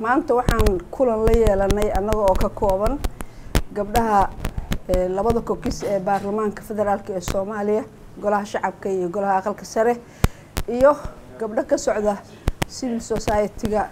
maanta waxaan kulan la yeelanay annaga oo ka kooban gabdhaha labada kokis ee baarlamaanka federaalk ee soomaaliya golaha shacabka iyo golaha aqalka sare iyo gabdho ka socda civil society-ga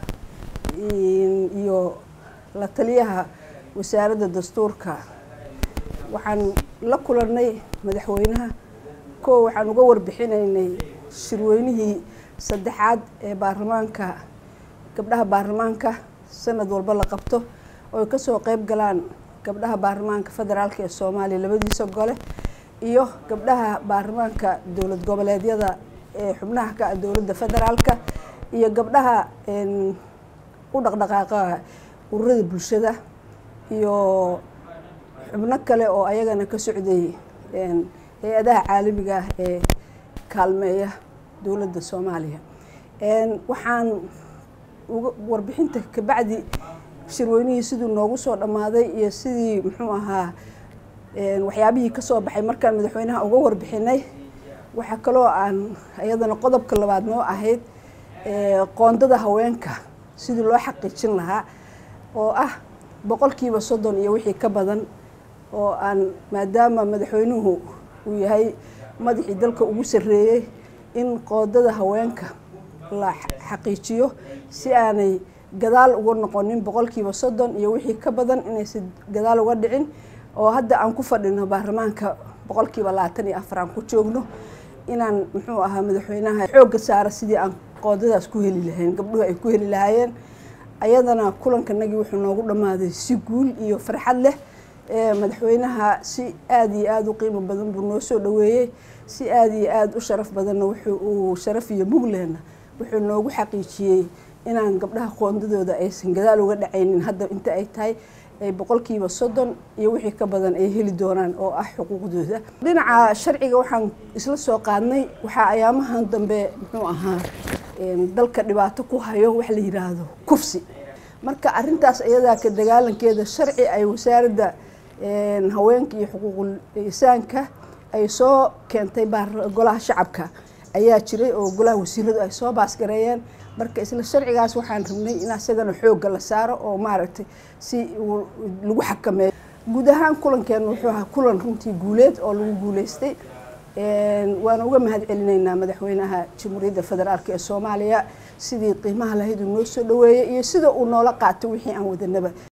iyo la taliyaha wasaaradda dastuurka waxaan la kulanay madaxweynaha koo waxaan uga warbixinaynay shirweynihii saddexaad ee baarlamaanka gabdhaha baarlamaanka sanad walba la qabto oo ay kasoo qeyb galaan gabdhaha baarlamaanka federaalk ee soomaaliya labadiisa gole iyo gabdhaha baarlamaanka dowlad goboleedyada ee xubnaha ka ah dowladda federaalka iyo gabdhaha u dhaqdhaqaaqa ururada bulshada iyo xubno kale oo ayagana ka socday hay-adaha caalamiga ah ee kaalmeeya dowladda soomaaliya waxaan uga warbixinta kabacdi shirweynihii siduu noogu soo dhammaaday iyo sidii muxuu ahaa waxyaabihii kasoo baxay markaan madaxweynaha uga warbixinay waxaa kaloo aan iyadana qodobka labaad noo ahayd qoondada haweenka sidii loo xaqiijin lahaa oo ah boqolkiiba soddon iyo wixii ka badan oo aan maadaama madaxweynuhu uu yahay madaxii dalka ugu sarreeyey in qoodada haweenka la xaqiijiyo si aanay gadaal uga noqonin boqolkiiba soddon iyo wixii ka badan inaysan gadaal uga dhicin oo hadda aan ku fadhino baarlamaanka boqolkiiba labaatan iyo afar aan ku joogno inaan muxuu ahaa madaxweynaha xoogga saara sidii aan qoodadaas ku heli lahayn gabdhuhu ay ku heli lahaayeen ayadana kulankanagii wuxuu noogu dhammaaday si guul iyo farxad leh madaxweynaha si aada iyo aada u qiimo badan buu noo soo dhaweeyey si aada iyo aada u sharaf badanna wuxuu uu sharaf iyo muglehna wuxuu noogu xaqiijiyey inaan gabdhaha qoondadooda aysan gadaal uga dhacaynin hadda inta ay tahay ay boqolkiiba soddon iyo wixii ka badan ay heli doonaan oo ah xuquuqdooda dhinaca sharciga waxaan isla soo qaadnay waxaa ayaamahan dambe muxuu ahaa dalka dhibaato ku hayo wax la yidhaahdo kufsi marka arintaas iyadaa ka dagaalankeeda sharci ay wasaaradda haweenka iyo xuquuqul insaanka ay soo keentay golaha shacabka ayaa jiray oo golaha wasiiradu ay soo baasgareeyeen marka isla sharcigaas waxaan rabnay in asagana xoogga la saaro oo maaragtay si lagu xakameeyo guud ahaan kulankeena wuxuu ahaa kulan runtii guuleed oo lagu guuleystay waana uga mahad celinaynaa madaxweynaha jamhuuriyadda federaalk ee soomaaliya sidii qiimaha lahayd uu noo soo dhaweeyey iyo sida uu noola qaatay wixii aan wadanaba